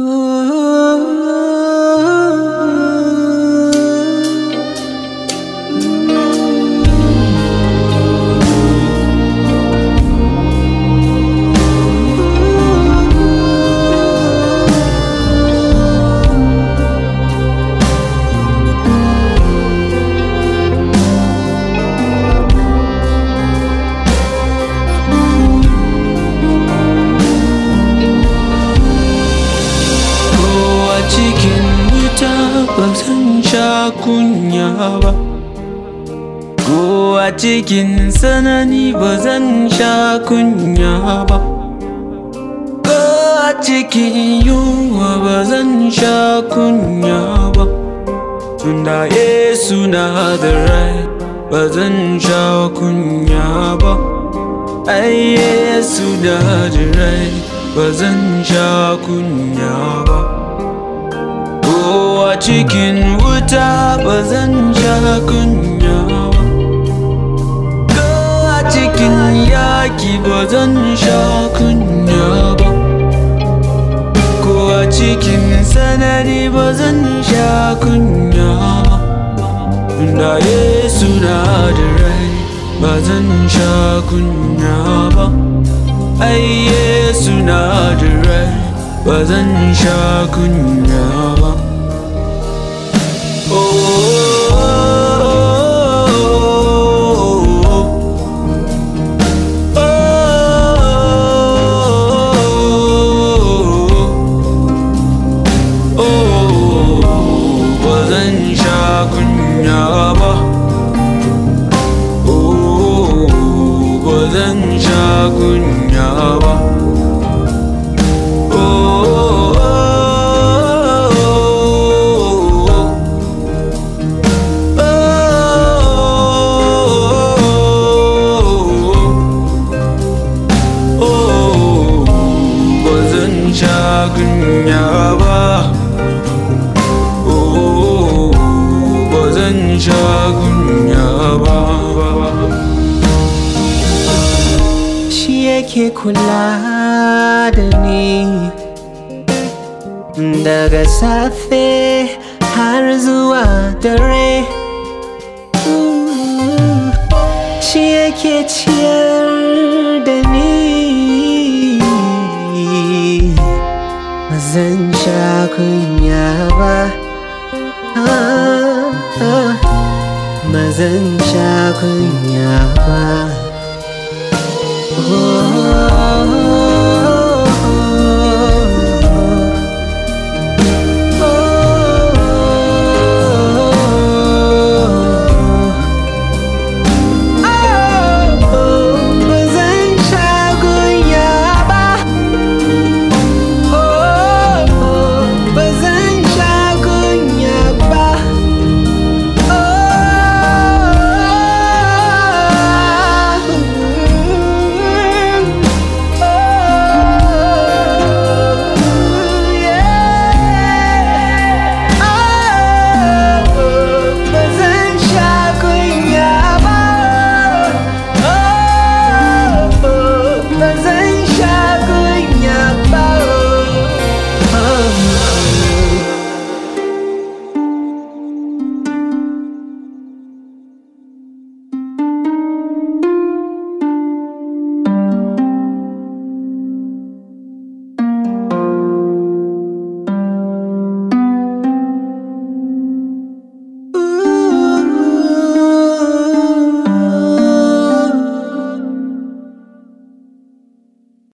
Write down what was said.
Kowa cikin wuta ba zan sha kunya ba Kowa cikin sanani ba zan sha kunya ba Kowa cikin yunwa ba zan sha kunya ba Tunda Yesu na da rai ba zan sha kunya ba Ai Yesu na da rai ba zan sha kunya ba Kowa cikin wuta ba zan sha kunya ba Kowa cikin yaki ba zan sha kunya ba Kowa cikin sanari ba zan sha kunya ba Tunda Yesu na da rai ba zan sha kunya ba Ai Yesu na da rai ba zan sha kunya ba ba zan sha kunya ba ba zan sha kunya ba ba zan sha kunya ba ba zan sha kunya ba shi yake kula da ni daga safe har zuwa dare Mm, shi yake ciyar da ni ba zan sha kunya ba Ah, ah, ba zan sha kunya ba Oh,